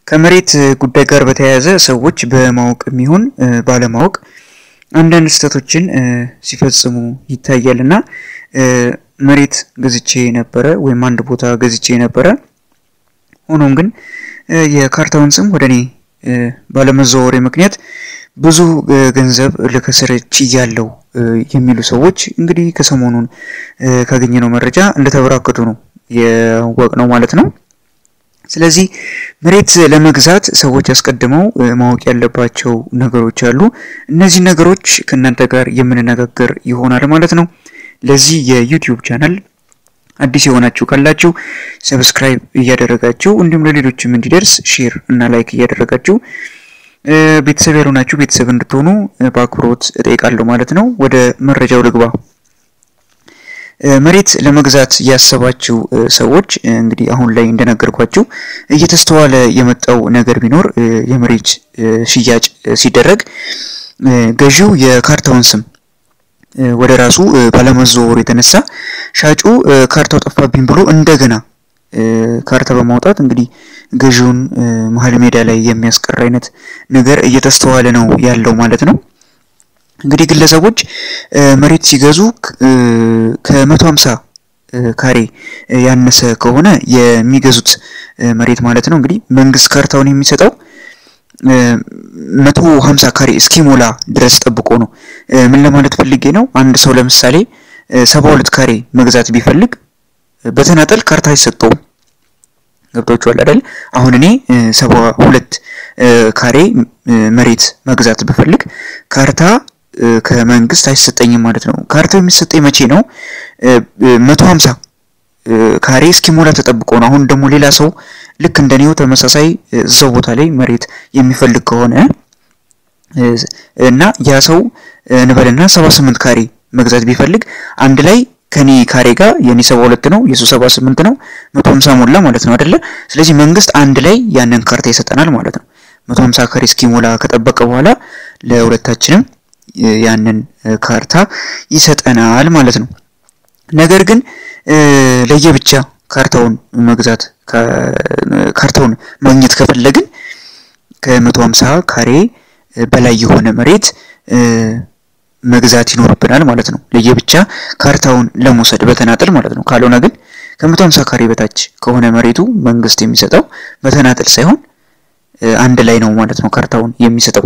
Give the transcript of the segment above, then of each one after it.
ከመሬት ጉዳይ ጋር በተያያዘ ሰዎች በማወቅ የሚሆን ባለማወቅ አንዳንድ ስህተቶችን ሲፈጽሙ ይታያል እና መሬት ገዝቼ ነበረ ወይም አንድ ቦታ ገዝቼ ነበረ። ሆኖም ግን የካርታውን ስም ወደ እኔ ባለመዘዋወሬ ምክንያት ብዙ ገንዘብ ልከስር ችያለሁ የሚሉ ሰዎች እንግዲህ ከሰሞኑን ካገኘነው መረጃ እንደተበራከቱ ነው ያወቅነው ማለት ነው። ስለዚህ መሬት ለመግዛት ሰዎች አስቀድመው ማወቅ ያለባቸው ነገሮች አሉ። እነዚህ ነገሮች ከእናንተ ጋር የምንነጋገር ይሆናል ማለት ነው። ለዚህ የዩቲዩብ ቻናል አዲስ የሆናችሁ ካላችሁ ሰብስክራይብ እያደረጋችሁ እንዲሁም ለሌሎችም እንዲደርስ ሼር እና ላይክ እያደረጋችሁ ቤተሰብ ያልሆናችሁ ቤተሰብ እንድትሆኑ በአክብሮት እጠይቃለሁ ማለት ነው። ወደ መረጃው ልግባ። መሬት ለመግዛት ያሰባችሁ ሰዎች እንግዲህ አሁን ላይ እንደነገርኳችሁ እየተስተዋለ የመጣው ነገር ቢኖር የመሬት ሽያጭ ሲደረግ ገዢው የካርታውን ስም ወደ ራሱ ባለመዘዋወሩ የተነሳ ሻጩ ካርታው ጠፋብኝ ብሎ እንደገና ካርታ በማውጣት እንግዲህ ገዢውን መሀል ሜዳ ላይ የሚያስቀር አይነት ነገር እየተስተዋለ ነው ያለው ማለት ነው። እንግዲህ ግለሰቦች መሬት ሲገዙ ከመቶ ሀምሳ ካሬ ያነሰ ከሆነ የሚገዙት መሬት ማለት ነው እንግዲህ መንግስት ካርታውን የሚሰጠው መቶ ሀምሳ ካሬ እስኪሞላ ድረስ ጠብቆ ነው። ምን ለማለት ፈልጌ ነው? አንድ ሰው ለምሳሌ ሰባ ሁለት ካሬ መግዛት ቢፈልግ በተናጠል ካርታ አይሰጠውም። ገብቷችኋል አይደል? አሁን እኔ ሰባ ሁለት ካሬ መሬት መግዛት ብፈልግ ካርታ ከመንግስት አይሰጠኝም ማለት ነው። ካርታው የሚሰጠኝ መቼ ነው? መቶ ሀምሳ ካሬ እስኪሞላ ተጠብቆ ነው። አሁን ደግሞ ሌላ ሰው ልክ እንደኔው ተመሳሳይ እዛው ቦታ ላይ መሬት የሚፈልግ ከሆነ እና ያ ሰው እንበልና ሰባ ስምንት ካሬ መግዛት ቢፈልግ አንድ ላይ ከኔ ካሬ ጋር የኔ ሰባ ሁለት ነው የሱ ሰባ ስምንት ነው መቶ ሀምሳ ሞላ ማለት ነው አይደለ? ስለዚህ መንግስት አንድ ላይ ያንን ካርታ ይሰጠናል ማለት ነው። መቶ ሀምሳ ካሬ እስኪሞላ ከጠበቀ በኋላ ለሁለታችንም ያንን ካርታ ይሰጠናል ማለት ነው። ነገር ግን ለየብቻ ካርታውን መግዛት ካርታውን ማግኘት ከፈለግን ከመቶ ሀምሳ ካሬ በላይ የሆነ መሬት መግዛት ይኖርብናል ማለት ነው። ለየብቻ ካርታውን ለመውሰድ በተናጠል ማለት ነው። ካልሆነ ግን ከመቶ ሀምሳ ካሬ በታች ከሆነ መሬቱ መንግስት የሚሰጠው በተናጠል ሳይሆን አንድ ላይ ነው ማለት ነው ካርታውን የሚሰጠው።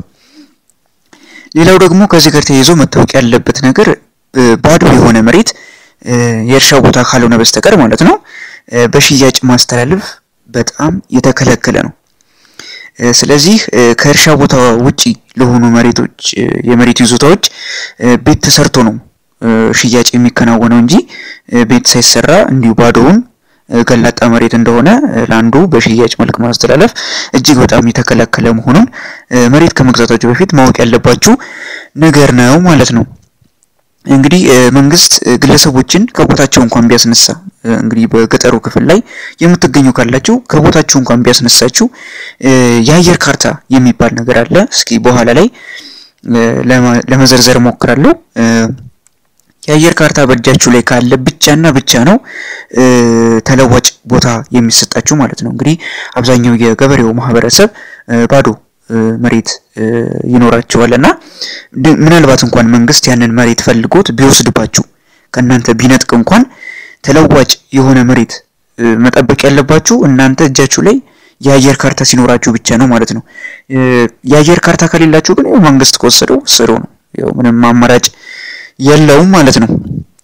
ሌላው ደግሞ ከዚህ ጋር ተያይዞ መታወቅ ያለበት ነገር ባዶ የሆነ መሬት የእርሻ ቦታ ካልሆነ በስተቀር ማለት ነው በሽያጭ ማስተላለፍ በጣም የተከለከለ ነው። ስለዚህ ከእርሻ ቦታ ውጪ ለሆኑ መሬቶች የመሬት ይዞታዎች ቤት ተሰርቶ ነው ሽያጭ የሚከናወነው እንጂ ቤት ሳይሰራ እንዲሁ ባዶውን ገላጣ መሬት እንደሆነ ለአንዱ በሽያጭ መልክ ማስተላለፍ እጅግ በጣም የተከለከለ መሆኑን መሬት ከመግዛታችሁ በፊት ማወቅ ያለባችሁ ነገር ነው ማለት ነው። እንግዲህ መንግስት ግለሰቦችን ከቦታቸው እንኳን ቢያስነሳ እንግዲህ በገጠሩ ክፍል ላይ የምትገኙ ካላችሁ ከቦታችሁ እንኳን ቢያስነሳችሁ የአየር ካርታ የሚባል ነገር አለ። እስኪ በኋላ ላይ ለመዘርዘር እሞክራለሁ። የአየር ካርታ በእጃችሁ ላይ ካለ ብቻና ብቻ ነው ተለዋጭ ቦታ የሚሰጣችሁ ማለት ነው። እንግዲህ አብዛኛው የገበሬው ማህበረሰብ ባዶ መሬት ይኖራቸዋል እና ምናልባት እንኳን መንግስት ያንን መሬት ፈልጎት ቢወስድባችሁ ከእናንተ ቢነጥቅ እንኳን ተለዋጭ የሆነ መሬት መጠበቅ ያለባችሁ እናንተ እጃችሁ ላይ የአየር ካርታ ሲኖራችሁ ብቻ ነው ማለት ነው። የአየር ካርታ ከሌላችሁ ግን መንግስት ከወሰደው ወሰደው ነው። ያው ምንም አማራጭ የለውም ማለት ነው።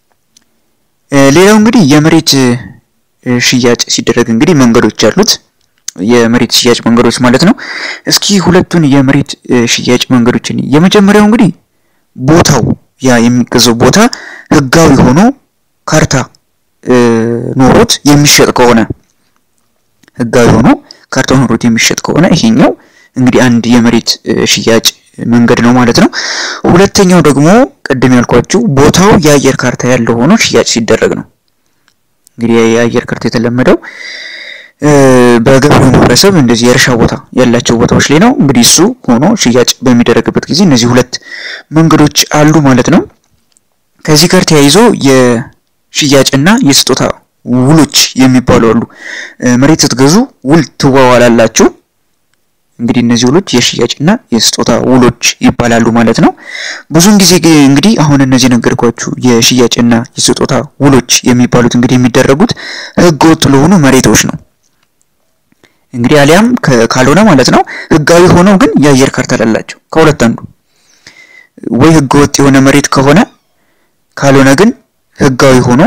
ሌላው እንግዲህ የመሬት ሽያጭ ሲደረግ እንግዲህ መንገዶች አሉት። የመሬት ሽያጭ መንገዶች ማለት ነው። እስኪ ሁለቱን የመሬት ሽያጭ መንገዶችን የመጀመሪያው እንግዲህ ቦታው ያ የሚገዛው ቦታ ህጋዊ ሆኖ ካርታ ኖሮት የሚሸጥ ከሆነ ህጋዊ ሆኖ ካርታ ኖሮት የሚሸጥ ከሆነ ይሄኛው እንግዲህ አንድ የመሬት ሽያጭ መንገድ ነው ማለት ነው። ሁለተኛው ደግሞ ቅድም ያልኳችሁ ቦታው የአየር ካርታ ያለው ሆኖ ሽያጭ ሲደረግ ነው። እንግዲህ የአየር ካርታ የተለመደው በገበሬው ማህበረሰብ እንደዚህ የእርሻ ቦታ ያላቸው ቦታዎች ላይ ነው። እንግዲህ እሱ ሆኖ ሽያጭ በሚደረግበት ጊዜ እነዚህ ሁለት መንገዶች አሉ ማለት ነው። ከዚህ ጋር ተያይዞ የሽያጭና የስጦታ ውሎች የሚባሉ አሉ። መሬት ስትገዙ ውል ትዋዋላላችሁ። እንግዲህ እነዚህ ውሎች የሽያጭና የስጦታ ውሎች ይባላሉ ማለት ነው። ብዙውን ጊዜ እንግዲህ አሁን እነዚህ ነገርኳችሁ የሽያጭና የስጦታ ውሎች የሚባሉት እንግዲህ የሚደረጉት ህገ ወጥ ለሆኑ መሬቶች ነው። እንግዲህ አሊያም ካልሆነ ማለት ነው ህጋዊ ሆነው ግን የአየር ካርታ ላላቸው ከሁለት አንዱ ወይ ህገ ወጥ የሆነ መሬት ከሆነ ካልሆነ ግን ህጋዊ ሆኖ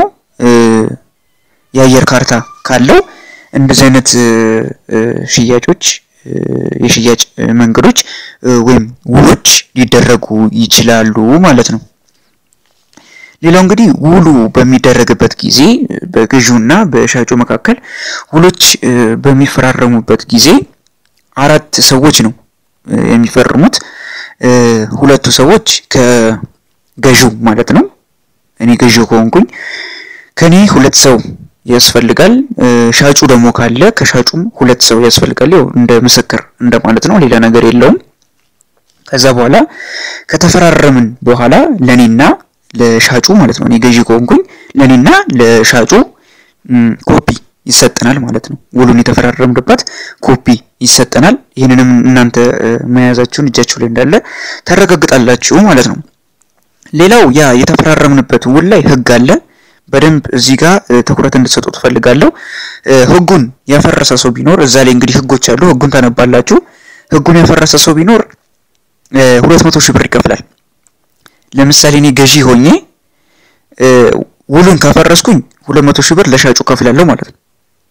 የአየር ካርታ ካለው እንደዚህ አይነት ሽያጮች የሽያጭ መንገዶች ወይም ውሎች ሊደረጉ ይችላሉ ማለት ነው። ሌላው እንግዲህ ውሉ በሚደረግበት ጊዜ በገዢውና በሻጩ መካከል ውሎች በሚፈራረሙበት ጊዜ አራት ሰዎች ነው የሚፈርሙት። ሁለቱ ሰዎች ከገዢው ማለት ነው። እኔ ገዢው ከሆንኩኝ ከኔ ሁለት ሰው ያስፈልጋል። ሻጩ ደግሞ ካለ ከሻጩም ሁለት ሰው ያስፈልጋል። ያው እንደ ምስክር እንደማለት ነው፣ ሌላ ነገር የለውም። ከዛ በኋላ ከተፈራረምን በኋላ ለኔና ለሻጩ ማለት ነው። እኔ ገዢ ከሆንኩኝ ለኔና ለሻጩ ኮፒ ይሰጠናል ማለት ነው። ውሉን የተፈራረምንበት ኮፒ ይሰጠናል። ይህንንም እናንተ መያዛችሁን እጃችሁ ላይ እንዳለ ታረጋግጣላችሁ ማለት ነው። ሌላው ያ የተፈራረምንበት ውል ላይ ህግ አለ። በደንብ እዚህ ጋር ትኩረት እንድትሰጡ ትፈልጋለሁ። ህጉን ያፈረሰ ሰው ቢኖር እዛ ላይ እንግዲህ ህጎች አሉ። ህጉን ታነባላችሁ። ህጉን ያፈረሰ ሰው ቢኖር ሁለት መቶ ሺህ ብር ይከፍላል። ለምሳሌ እኔ ገዢ ሆኜ ውሉን ካፈረስኩኝ ሁለት መቶ ሺህ ብር ለሻጩ ከፍላለሁ ማለት ነው።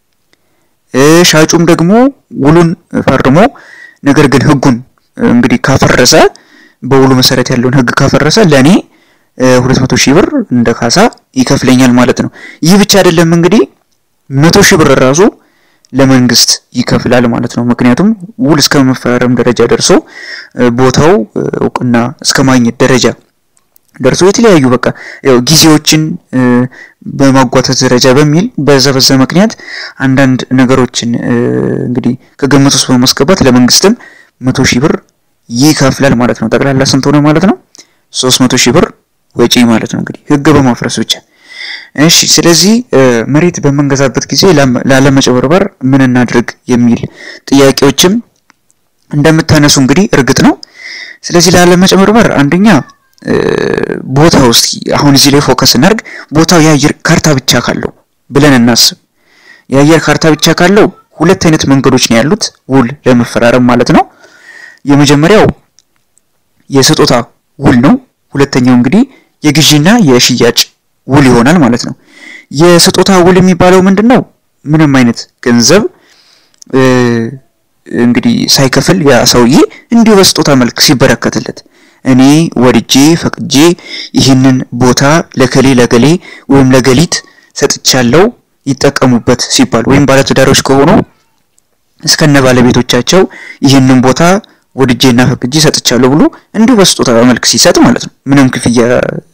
ሻጩም ደግሞ ውሉን ፈርሞ ነገር ግን ህጉን እንግዲህ ካፈረሰ በውሉ መሰረት ያለውን ህግ ካፈረሰ ለእኔ ሁለት መቶ ሺህ ብር እንደ ካሳ ይከፍለኛል ማለት ነው። ይህ ብቻ አይደለም እንግዲህ መቶ ሺህ ብር ራሱ ለመንግስት ይከፍላል ማለት ነው። ምክንያቱም ውል እስከ መፈራረም ደረጃ ደርሶ ቦታው እውቅና እስከ ማግኘት ደረጃ ደርሶ የተለያዩ በቃ ያው ጊዜዎችን በማጓተት ደረጃ በሚል በዛ በዛ ምክንያት አንዳንድ ነገሮችን እንግዲህ ከግምት ውስጥ በማስገባት ለመንግስትም መቶ ሺህ ብር ይከፍላል ማለት ነው። ጠቅላላ ስንት ሆነ ማለት ነው? ሶስት መቶ ሺህ ብር ወጪ ማለት ነው እንግዲህ ህግ በማፍረስ ብቻ። እሺ ስለዚህ መሬት በምንገዛበት ጊዜ ላለመጭበርበር ምን እናድርግ የሚል ጥያቄዎችም እንደምታነሱ እንግዲህ እርግጥ ነው። ስለዚህ ላለመጭበርበር አንደኛ ቦታው እስኪ አሁን እዚህ ላይ ፎከስ እናድርግ። ቦታው የአየር ካርታ ብቻ ካለው ብለን እናስብ። የአየር ካርታ ብቻ ካለው ሁለት አይነት መንገዶች ነው ያሉት ውል ለመፈራረም ማለት ነው። የመጀመሪያው የስጦታ ውል ነው። ሁለተኛው እንግዲህ የግዢና የሽያጭ ውል ይሆናል ማለት ነው። የስጦታ ውል የሚባለው ምንድን ነው? ምንም አይነት ገንዘብ እንግዲህ ሳይከፍል ያ ሰውዬ እንዲሁ በስጦታ መልክ ሲበረከትለት እኔ ወድጄ ፈቅጄ ይህንን ቦታ ለከሌ ለገሌ ወይም ለገሊት ሰጥቻለሁ ይጠቀሙበት ሲባል ወይም ባለትዳሮች ከሆኑ እስከነ ባለቤቶቻቸው ይህንን ቦታ ወድጄና ፈቅጄ ሰጥቻለሁ ብሎ እንዲሁ በስጦታ መልክ ሲሰጥ ማለት ነው። ምንም ክፍያ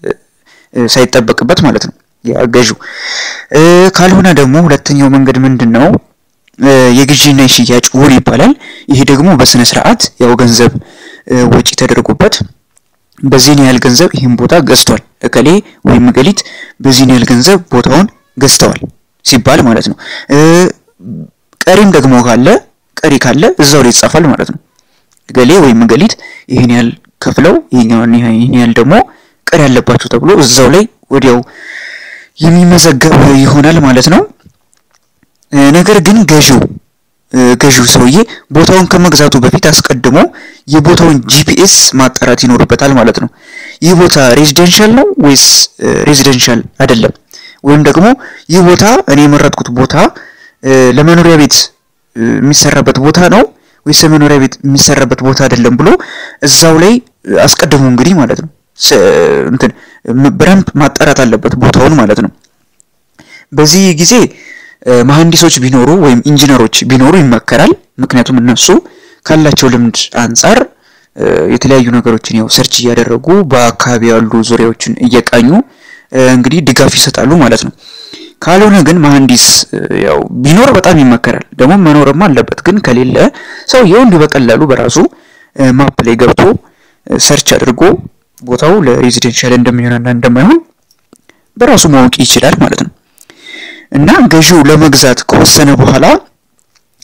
ሳይጠበቅበት ማለት ነው ያገዡ። ካልሆነ ደግሞ ሁለተኛው መንገድ ምንድን ነው? የግዢና የሽያጭ ውል ይባላል። ይሄ ደግሞ በስነ ስርዓት ያው ገንዘብ ወጪ ተደርጎበት በዚህን ያህል ገንዘብ ይህን ቦታ ገዝቷል እከሌ ወይም ገሊት በዚህን ያህል ገንዘብ ቦታውን ገዝተዋል ሲባል ማለት ነው። ቀሪም ደግሞ ካለ ቀሪ ካለ እዛው ላይ ይጻፋል ማለት ነው። ገሌ ወይም ገሊት ይህን ያህል ከፍለው ይህን ያህል ደግሞ ቀሪ ያለባቸው ተብሎ እዛው ላይ ወዲያው የሚመዘገብ ይሆናል ማለት ነው። ነገር ግን ገዢው ገዢው ሰውዬ ቦታውን ከመግዛቱ በፊት አስቀድሞ የቦታውን ጂፒኤስ ማጣራት ይኖርበታል ማለት ነው። ይህ ቦታ ሬዚደንሻል ነው ወይስ ሬዚደንሻል አይደለም፣ ወይም ደግሞ ይህ ቦታ እኔ የመረጥኩት ቦታ ለመኖሪያ ቤት የሚሰራበት ቦታ ነው ወይስ ለመኖሪያ ቤት የሚሰራበት ቦታ አይደለም ብሎ እዛው ላይ አስቀድሞ እንግዲህ ማለት ነው እንትን በደንብ ማጣራት አለበት ቦታውን ማለት ነው። በዚህ ጊዜ መሐንዲሶች ቢኖሩ ወይም ኢንጂነሮች ቢኖሩ ይመከራል። ምክንያቱም እነሱ ካላቸው ልምድ አንጻር የተለያዩ ነገሮችን ያው ሰርች እያደረጉ በአካባቢ ያሉ ዙሪያዎችን እየቃኙ እንግዲህ ድጋፍ ይሰጣሉ ማለት ነው። ካልሆነ ግን መሐንዲስ ያው ቢኖር በጣም ይመከራል። ደግሞ መኖርም አለበት። ግን ከሌለ ሰውየው እንዲሁ በቀላሉ በራሱ ማፕ ላይ ገብቶ ሰርች አድርጎ ቦታው ለሬዚደንሻል እንደሚሆንና እንደማይሆን በራሱ ማወቅ ይችላል ማለት ነው። እና ገዢው ለመግዛት ከወሰነ በኋላ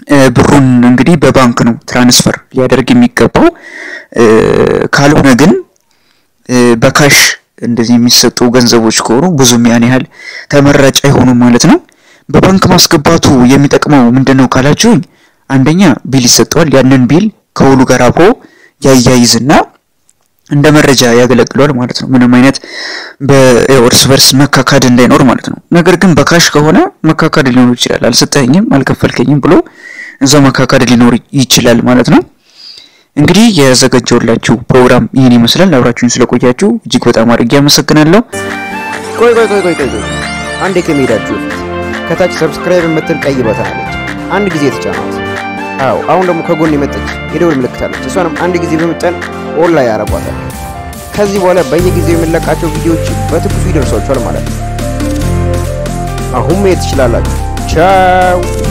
ብሩን እንግዲህ በባንክ ነው ትራንስፈር ሊያደርግ የሚገባው። ካልሆነ ግን በካሽ እንደዚህ የሚሰጡ ገንዘቦች ከሆኑ ብዙም ያን ያህል ተመራጭ አይሆኑም ማለት ነው። በባንክ ማስገባቱ የሚጠቅመው ምንድን ነው ካላችሁኝ፣ አንደኛ ቢል ይሰጠዋል። ያንን ቢል ከውሉ ጋር አብሮ ያያይዝና እንደ መረጃ ያገለግሏል ማለት ነው። ምንም አይነት በእርስ በርስ መካካድ እንዳይኖር ማለት ነው። ነገር ግን በካሽ ከሆነ መካካድ ሊኖር ይችላል። አልሰጠኝም፣ አልከፈልከኝም ብሎ እዛው መካካድ ሊኖር ይችላል ማለት ነው። እንግዲህ የዘጋጀውላችሁ ፕሮግራም ይህን ይመስላል። አብራችሁን ስለቆያችሁ እጅግ በጣም አድርጌ አመሰግናለሁ። ቆይ ቆይ ቆይ ቆይ ቆይ ቆይ አንዴ ከመሄዳችሁ በፊት ከታች ሰብስክራይብ የምትል ቀይ በተን አለች። አንድ ጊዜ የተጫናት። አዎ አሁን ደግሞ ከጎን የመጣች የደወል ምልክት አለች። እሷንም አንድ ጊዜ በመጫን ኦን ላይ ያረጓታል። ከዚህ በኋላ በየጊዜው የምንለቃቸው ቪዲዮዎች በትኩሱ ይደርሷችኋል ማለት ነው። አሁን መሄድ ትችላላችሁ። ቻው